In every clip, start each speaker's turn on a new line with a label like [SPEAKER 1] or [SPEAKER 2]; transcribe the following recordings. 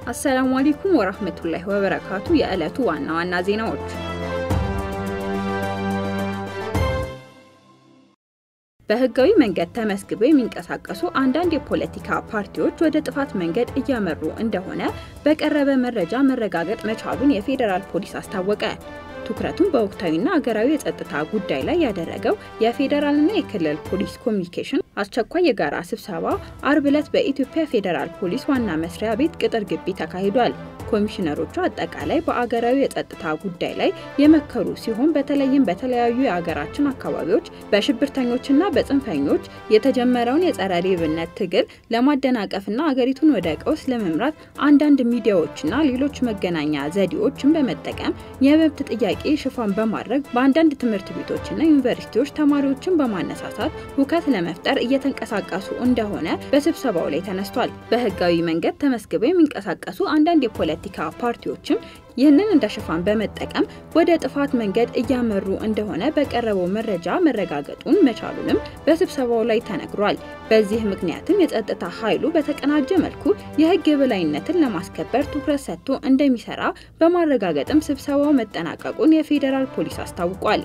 [SPEAKER 1] አሰላሙ አለይኩም ወራህመቱላሂ ወበረካቱ። የዕለቱ ዋና ዋና ዜናዎች በህጋዊ መንገድ ተመዝግበው የሚንቀሳቀሱ አንዳንድ የፖለቲካ ፓርቲዎች ወደ ጥፋት መንገድ እያመሩ እንደሆነ በቀረበ መረጃ መረጋገጥ መቻሉን የፌዴራል ፖሊስ አስታወቀ። ትኩረቱን በወቅታዊና አገራዊ የጸጥታ ጉዳይ ላይ ያደረገው የፌዴራልና የክልል ፖሊስ ኮሚኒኬሽን አስቸኳይ የጋራ ስብሰባ አርብ ዕለት በኢትዮጵያ ፌዴራል ፖሊስ ዋና መስሪያ ቤት ቅጥር ግቢ ተካሂዷል። ኮሚሽነሮቹ አጠቃላይ በአገራዊ የጸጥታ ጉዳይ ላይ የመከሩ ሲሆን በተለይም በተለያዩ የአገራችን አካባቢዎች በሽብርተኞችና በጽንፈኞች የተጀመረውን የጸረ ሌብነት ትግል ለማደናቀፍና አገሪቱን ወደ ቀውስ ለመምራት አንዳንድ ሚዲያዎችና ሌሎች መገናኛ ዘዴዎችን በመጠቀም የመብት ጥያቄ ሽፋን በማድረግ በአንዳንድ ትምህርት ቤቶችና ዩኒቨርሲቲዎች ተማሪዎችን በማነሳሳት ሁከት ለመፍጠር እየተንቀሳቀሱ እንደሆነ በስብሰባው ላይ ተነስቷል። በህጋዊ መንገድ ተመዝግበው የሚንቀሳቀሱ አንዳንድ የፖለቲካ ፓርቲዎችም ይህንን እንደ ሽፋን በመጠቀም ወደ ጥፋት መንገድ እያመሩ እንደሆነ በቀረበው መረጃ መረጋገጡን መቻሉንም በስብሰባው ላይ ተነግሯል። በዚህ ምክንያትም የጸጥታ ኃይሉ በተቀናጀ መልኩ የህግ የበላይነትን ለማስከበር ትኩረት ሰጥቶ እንደሚሰራ በማረጋገጥም ስብሰባው መጠናቀቁን የፌዴራል ፖሊስ አስታውቋል።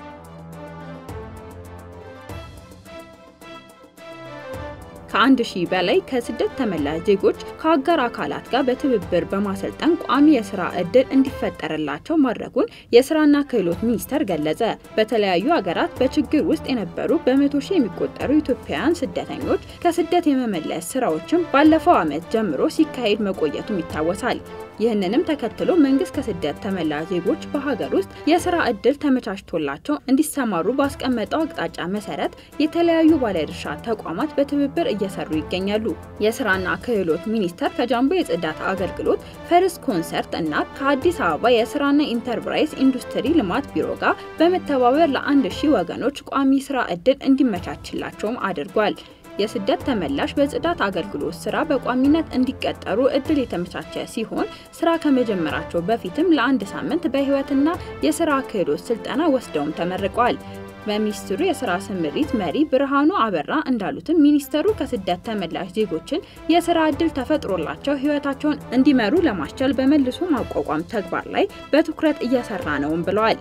[SPEAKER 1] ከአንድ ሺህ በላይ ከስደት ተመላሽ ዜጎች ከአጋር አካላት ጋር በትብብር በማሰልጠን ቋሚ የስራ እድል እንዲፈጠርላቸው ማድረጉን የስራና ክህሎት ሚኒስቴር ገለጸ። በተለያዩ ሀገራት በችግር ውስጥ የነበሩ በመቶ ሺህ የሚቆጠሩ ኢትዮጵያውያን ስደተኞች ከስደት የመመለስ ስራዎችን ባለፈው ዓመት ጀምሮ ሲካሄድ መቆየቱም ይታወሳል። ይህንንም ተከትሎ መንግስት ከስደት ተመላሽ ዜጎች በሀገር ውስጥ የስራ እድል ተመቻችቶላቸው እንዲሰማሩ ባስቀመጠው አቅጣጫ መሰረት የተለያዩ ባለድርሻ ተቋማት በትብብር እየሰሩ ይገኛሉ። የስራና ክህሎት ሚኒስቴር ከጃምቦ የጽዳት አገልግሎት ፈርስ ኮንሰርት እና ከአዲስ አበባ የስራና ኢንተርፕራይዝ ኢንዱስትሪ ልማት ቢሮ ጋር በመተባበር ለአንድ ሺህ ወገኖች ቋሚ ስራ እድል እንዲመቻችላቸውም አድርጓል። የስደት ተመላሽ በጽዳት አገልግሎት ስራ በቋሚነት እንዲቀጠሩ እድል የተመቻቸ ሲሆን ስራ ከመጀመራቸው በፊትም ለአንድ ሳምንት በህይወትና የስራ ክህሎት ስልጠና ወስደውም ተመርቀዋል። በሚኒስትሩ የስራ ስምሪት መሪ ብርሃኑ አበራ እንዳሉትም ሚኒስተሩ ከስደት ተመላሽ ዜጎችን የስራ እድል ተፈጥሮላቸው ህይወታቸውን እንዲመሩ ለማስቻል በመልሶ ማቋቋም ተግባር ላይ በትኩረት እየሰራ ነውም ብለዋል።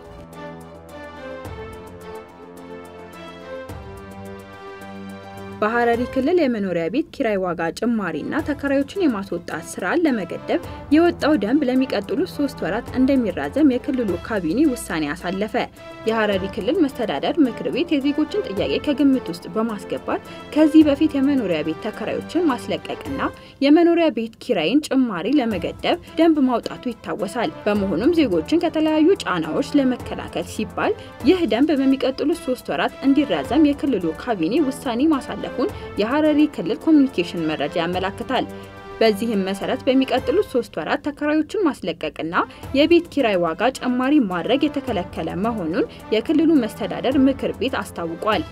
[SPEAKER 1] በሐረሪ ክልል የመኖሪያ ቤት ኪራይ ዋጋ ጭማሪና ተከራዮችን የማስወጣት ስራን ለመገደብ የወጣው ደንብ ለሚቀጥሉት ሶስት ወራት እንደሚራዘም የክልሉ ካቢኔ ውሳኔ አሳለፈ። የሐረሪ ክልል መስተዳደር ምክር ቤት የዜጎችን ጥያቄ ከግምት ውስጥ በማስገባት ከዚህ በፊት የመኖሪያ ቤት ተከራዮችን ማስለቀቅና የመኖሪያ ቤት ኪራይን ጭማሪ ለመገደብ ደንብ ማውጣቱ ይታወሳል። በመሆኑም ዜጎችን ከተለያዩ ጫናዎች ለመከላከል ሲባል ይህ ደንብ በሚቀጥሉት ሶስት ወራት እንዲራዘም የክልሉ ካቢኔ ውሳኔ ማሳለፍ መተላለፉን የሐረሪ ክልል ኮሚኒኬሽን መረጃ ያመላክታል። በዚህም መሰረት በሚቀጥሉት ሶስት ወራት ተከራዮችን ማስለቀቅና የቤት ኪራይ ዋጋ ጭማሪ ማድረግ የተከለከለ መሆኑን የክልሉ መስተዳደር ምክር ቤት አስታውቋል።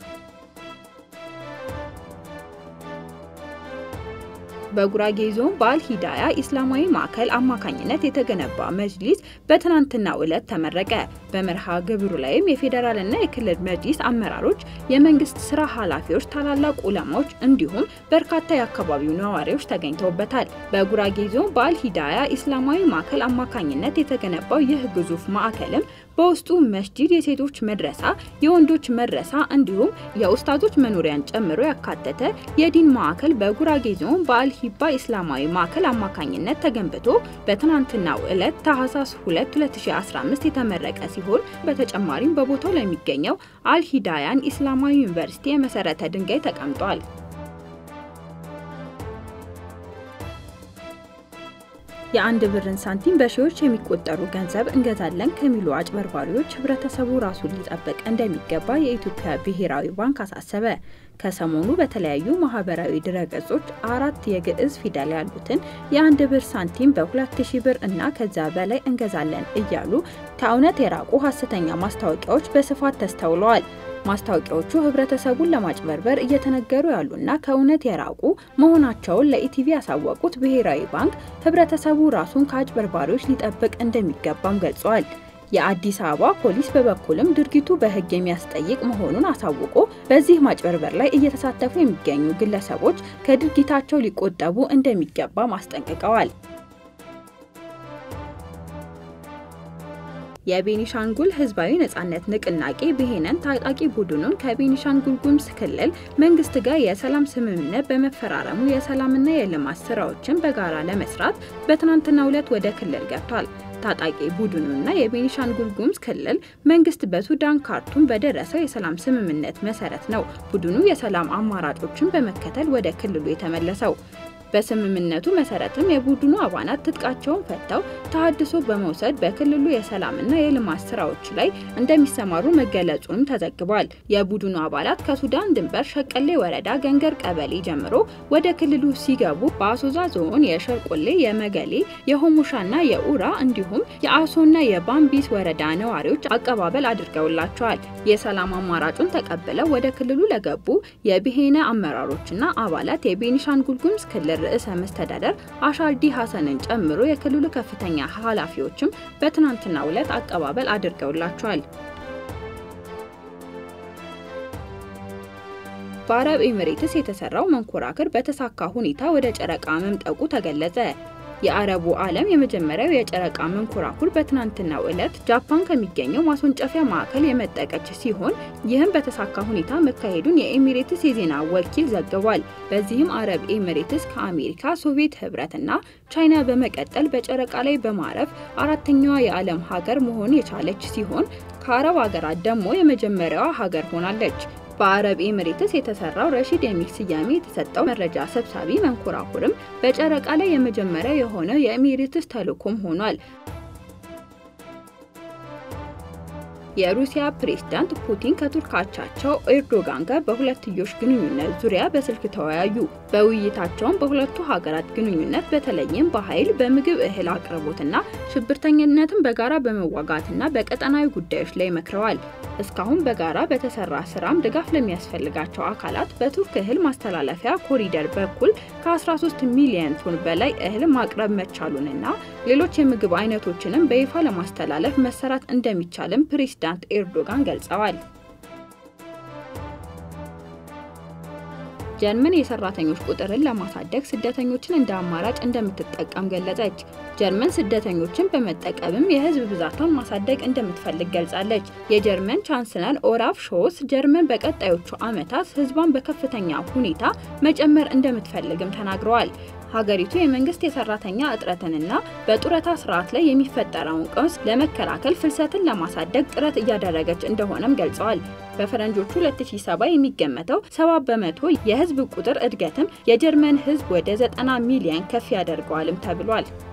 [SPEAKER 1] በጉራጌ ዞን በአል ሂዳያ ኢስላማዊ ማዕከል አማካኝነት የተገነባ መጅሊስ በትናንትናው ዕለት ተመረቀ። በመርሃ ግብሩ ላይም የፌዴራልና የክልል መጅሊስ አመራሮች፣ የመንግስት ስራ ኃላፊዎች፣ ታላላቅ ዑለማዎች እንዲሁም በርካታ የአካባቢው ነዋሪዎች ተገኝተውበታል። በጉራጌ ዞን በአል ሂዳያ ኢስላማዊ ማዕከል አማካኝነት የተገነባው ይህ ግዙፍ ማዕከልም በውስጡ መስጂድ፣ የሴቶች መድረሳ፣ የወንዶች መድረሳ እንዲሁም የኡስታዞች መኖሪያን ጨምሮ ያካተተ የዲን ማዕከል በጉራጌ ዞን በአል ሂባ ኢስላማዊ ማዕከል አማካኝነት ተገንብቶ በትናንትናው ዕለት ታህሳስ 2 2015 የተመረቀ ሲሆን በተጨማሪም በቦታው ለሚገኘው አልሂዳያን ኢስላማዊ ዩኒቨርሲቲ የመሰረተ ድንጋይ ተቀምጧል። የአንድ ብርን ሳንቲም በሺዎች የሚቆጠሩ ገንዘብ እንገዛለን ከሚሉ አጭበርባሪዎች ህብረተሰቡ ራሱን ሊጠብቅ እንደሚገባ የኢትዮጵያ ብሔራዊ ባንክ አሳሰበ። ከሰሞኑ በተለያዩ ማህበራዊ ድረገጾች አራት የግዕዝ ፊደል ያሉትን የአንድ ብር ሳንቲም በ2000 ብር እና ከዛ በላይ እንገዛለን እያሉ ከእውነት የራቁ ሀሰተኛ ማስታወቂያዎች በስፋት ተስተውለዋል። ማስታወቂያዎቹ ህብረተሰቡን ለማጭበርበር እየተነገሩ ያሉና ከእውነት የራቁ መሆናቸውን ለኢቲቪ ያሳወቁት ብሔራዊ ባንክ ህብረተሰቡ ራሱን ከአጭበርባሪዎች ሊጠብቅ እንደሚገባም ገልጸዋል። የአዲስ አበባ ፖሊስ በበኩልም ድርጊቱ በህግ የሚያስጠይቅ መሆኑን አሳውቆ በዚህ ማጭበርበር ላይ እየተሳተፉ የሚገኙ ግለሰቦች ከድርጊታቸው ሊቆጠቡ እንደሚገባም አስጠንቅቀዋል። የቤኒሻንጉል ህዝባዊ ነጻነት ንቅናቄ ብሄነን ታጣቂ ቡድኑን ከቤኒሻንጉል ጉሙዝ ክልል መንግስት ጋር የሰላም ስምምነት በመፈራረሙ የሰላምና የልማት ስራዎችን በጋራ ለመስራት በትናንትናው ዕለት ወደ ክልል ገብቷል። ታጣቂ ቡድኑና የቤኒሻንጉል ጉሙዝ ክልል መንግስት በሱዳን ካርቱም በደረሰው የሰላም ስምምነት መሰረት ነው ቡድኑ የሰላም አማራጮችን በመከተል ወደ ክልሉ የተመለሰው። በስምምነቱ መሰረትም የቡድኑ አባላት ትጥቃቸውን ፈተው ተሃድሶ በመውሰድ በክልሉ የሰላምና የልማት ስራዎች ላይ እንደሚሰማሩ መገለጹንም ተዘግቧል። የቡድኑ አባላት ከሱዳን ድንበር ሸቀሌ ወረዳ ገንገር ቀበሌ ጀምሮ ወደ ክልሉ ሲገቡ በአሶዛ ዞን የሸርቆሌ፣ የመገሌ፣ የሆሞሻና የኡራ እንዲሁም የአሶና የባምቢስ ወረዳ ነዋሪዎች አቀባበል አድርገውላቸዋል። የሰላም አማራጩን ተቀብለው ወደ ክልሉ ለገቡ የብሄነ አመራሮችና አባላት የቤኒሻንጉል ጉሙዝ ክልል ርዕሰ መስተዳደር አሻዲ ሀሰንን ጨምሮ የክልሉ ከፍተኛ ኃላፊዎችም በትናንትናው ዕለት አቀባበል አድርገውላቸዋል። በአረብ ኤሚሬትስ የተሰራው መንኮራክር በተሳካ ሁኔታ ወደ ጨረቃ መምጠቁ ተገለጸ። የአረቡ ዓለም የመጀመሪያው የጨረቃ መንኮራኩር በትናንትናው ዕለት ጃፓን ከሚገኘው ማስወንጨፊያ ማዕከል የመጠቀች ሲሆን ይህም በተሳካ ሁኔታ መካሄዱን የኤሚሬትስ የዜና ወኪል ዘግቧል። በዚህም አረብ ኤሚሬትስ ከአሜሪካ፣ ሶቪየት ህብረትና ቻይና በመቀጠል በጨረቃ ላይ በማረፍ አራተኛዋ የዓለም ሀገር መሆን የቻለች ሲሆን ከአረብ ሀገራት ደግሞ የመጀመሪያዋ ሀገር ሆናለች። በአረብ ኤሚሬትስ የተሰራው ረሺድ የሚል ስያሜ የተሰጠው መረጃ ሰብሳቢ መንኮራኩርም በጨረቃ ላይ የመጀመሪያ የሆነው የኤሚሬትስ ተልዕኮም ሆኗል። የሩሲያ ፕሬዝዳንት ፑቲን ከቱርክ አቻቸው ኤርዶጋን ጋር በሁለትዮሽ ግንኙነት ዙሪያ በስልክ ተወያዩ። በውይይታቸውም በሁለቱ ሀገራት ግንኙነት በተለይም በኃይል በምግብ እህል አቅርቦትና ሽብርተኝነትን በጋራ በመዋጋትና በቀጠናዊ ጉዳዮች ላይ መክረዋል። እስካሁን በጋራ በተሰራ ስራም ድጋፍ ለሚያስፈልጋቸው አካላት በቱርክ እህል ማስተላለፊያ ኮሪደር በኩል ከ13 ሚሊዮን ቶን በላይ እህል ማቅረብ መቻሉንና ሌሎች የምግብ አይነቶችንም በይፋ ለማስተላለፍ መሰራት እንደሚቻልም ፕሬዝዳንት ኤርዶጋን ገልጸዋል። ጀርመን የሰራተኞች ቁጥርን ለማሳደግ ስደተኞችን እንደ አማራጭ እንደምትጠቀም ገለጸች። ጀርመን ስደተኞችን በመጠቀምም የህዝብ ብዛቷን ማሳደግ እንደምትፈልግ ገልጻለች። የጀርመን ቻንስለር ኦላፍ ሾልስ ጀርመን በቀጣዮቹ ዓመታት ህዝቧን በከፍተኛ ሁኔታ መጨመር እንደምትፈልግም ተናግረዋል። ሀገሪቱ የመንግስት የሰራተኛ እጥረትንና በጡረታ ስርዓት ላይ የሚፈጠረውን ቀውስ ለመከላከል ፍልሰትን ለማሳደግ ጥረት እያደረገች እንደሆነም ገልጸዋል። በፈረንጆቹ 2007 የሚገመተው 70 በመቶ የህዝብ ቁጥር እድገትም የጀርመን ህዝብ ወደ 90 ሚሊዮን ከፍ ያደርገዋልም ተብሏል።